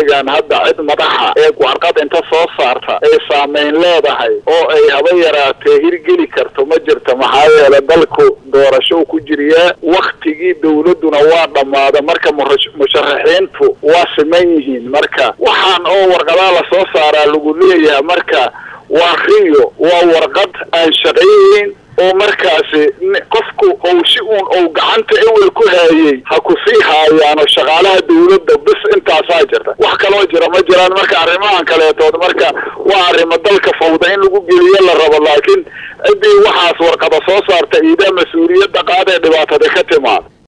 xilligan hadda cid madaxa ee warqad inta soo saarta ay saameyn leedahay oo ay haba yaraatee hirgeli karto ma jirto maxaa yeele dalku doorasho ku jiriyaa waktigii dawladduna waa dhammaada marka musharaxiintu waa siman yihiin marka waxaan oo warqadaa lasoo saaraa lagu leeyahay marka waa riyo waa warqad aan shaqaynayn oo markaasi qofku ou si uun ou gacanta ewel ku haayey ha ku sii haayaano shaqaalaha dawladda bis intaasaa jirta wax kaloo jira ma jiraan marka arrimahan kaleetood marka waa arrimo dalka fawda in lagu geliyo la rabo laakiin ciddii waxaas warqada soo saarta iidaa mas-uuliyadda qaadee dhibaatada ka timaad